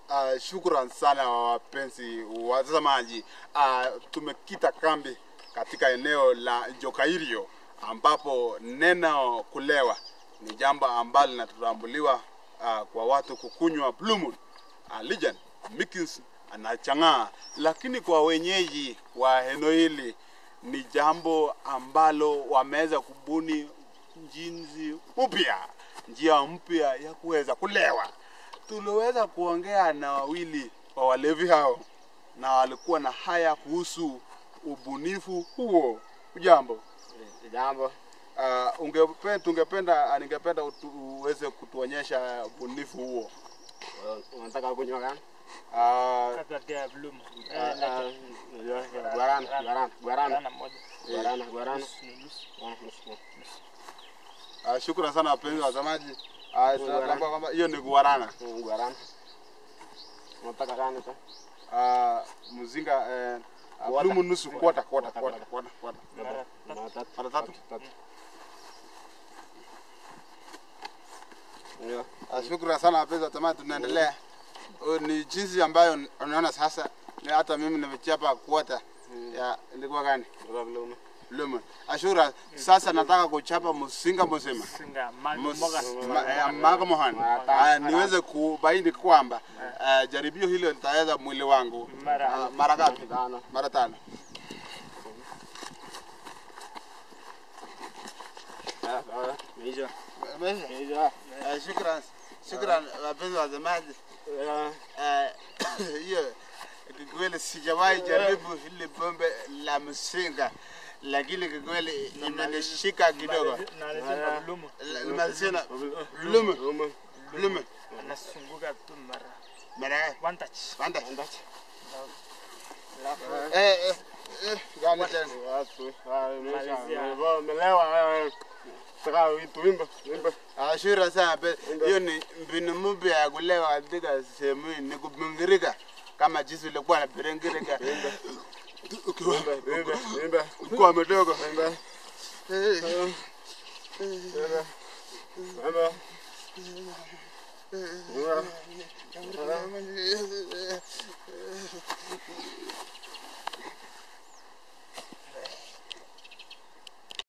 Uh, shukran sana wapenzi watazamaji. Uh, tumekita kambi katika eneo la Jokairio ambapo neno kulewa ni jambo ambalo linatambuliwa uh, kwa watu kukunywa Blue Moon, uh, Legend, Mickey's na Chang'aa, lakini kwa wenyeji wa eneo hili ni jambo ambalo wameweza kubuni jinsi mpya, njia mpya ya kuweza kulewa tuliweza kuongea na wawili wa walevi hao na walikuwa na haya kuhusu ubunifu huo. Ujambo, Jambo. uh, ungependa tungependa ningependa utu- uweze kutuonyesha ubunifu huo. Unataka kunywa gani? Uh, Kapatia Bloom. Ah, ah, najua, Guarana, guarana, guarana. Guarana moja. Guarana, guarana. Nusu, nusu. Ah, nusu. uh, shukrani sana wapenzi watazamaji. Uh, tunatambua kwamba hiyo ni guarana. Mm, Guarana. Unataka gani sasa? Uh, mzinga uh, uh, Quarter. Blue Moon nusu kwata kwata Quarter, kwata kwata kwata. Mara tatu. Mara tatu. Mara tatu. Tatu. Ndio. Uh, shukrani sana wapenzi watazamaji, tunaendelea. Uh, ni jinsi ambayo unaona sasa, ni hata mimi nimechapa kwata ya ilikuwa gani? Ndio vile Lemon. Ashura, sasa nataka kuchapa msinga mzima. Singa. Mago Mus- moga. ma- eh, Magamohan. Ah, niweze kubaini kwamba eh, jaribio hilo litaweza mwili wangu Mara- Ah, mara ngapi? Tano. Mara tano. Ah, ah, Meisha. Umeisha? Meisha. Eh, Shukran. Shukran wapenzi watazamaji. Ah, Eh, hiyo kikweli sijawahi jaribu hili pombe la msinga, lakini kikweli imenishika kidogo. Na lazima Bloom. Limalizina lume Lume. lume Anasunguka tu mara. mara One touch. panda Andache. eh eh eh gani tena Watu. Ah, Meisha. Malizia. Umelewa, umelewa wewe. Saka tuimbe, tuimbe. ashura sana pe hiyo ni mbinu mpya ya kulewa katika sehemu hii ni kubingirika kama jinsi ulikuwa na biringirika ukiwa Tuimbe, tuimbe, tuimbe. ukiwa mdogo Tuimbe. Eh, Tuimbe. Tuimbe. Tuimbe.